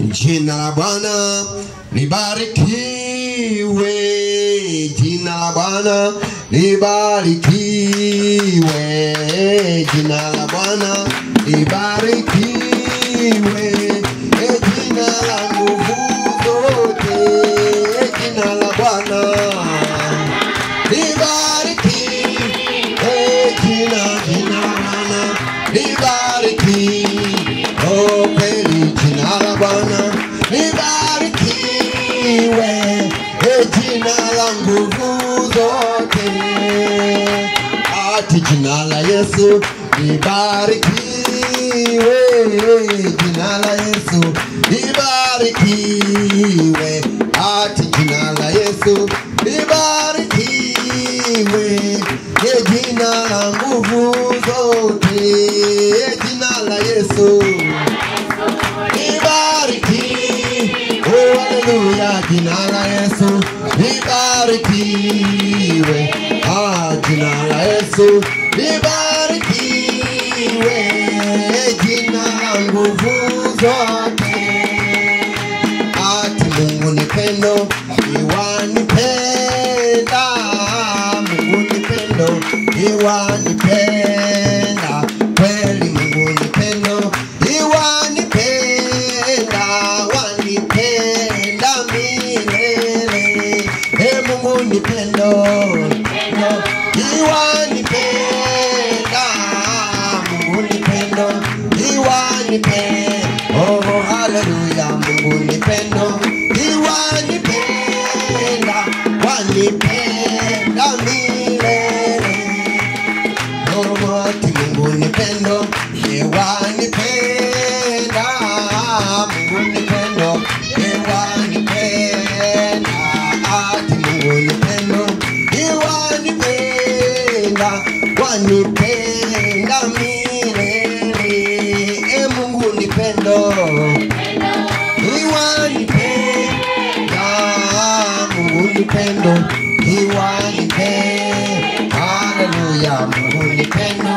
Jina la Bwana libarikiwe, jina la Bwana libarikiwe, jina la Bwana libarikiwe, e jina la nguvu zote, jina la Bwana libariki, e jina jina la Bwana libariki, oh kweli jina la Bwana libarikiwe, e jina la nguvu zote, ati jina la Yesu libarikiwe, jina la Yesu libarikiwe, ati jina la Yesu libarikiwe, e jina la nguvu zote, e jina la Yesu libariki, oh haleluya, jina la Yesu libarikiwe, ah jina la Yesu libarikiwe, jina la nguvu zote ati Mungu ni pendo, iwanipenda. Mungu ni pendo, iwanipenda. Kweli Mungu ni pendo, iwanipenda, wanipenda milele. E Mungu ni pendo, iwanipenda. Mungu ni pendo, iwanipenda. Oh, haleluya, Mungu ni pendo, iwanipenda, wanipenda milele. Oh, ati Mungu ni pendo, iwanipenda. Mungu ni pendo, iwanipenda. Ati Mungu ni pendo, iwanipenda, wanipenda milele. E Mungu ni pendo, iwanipenda. Mungu ni pendo, iwanipenda. Haleluya, Mungu ni pendo,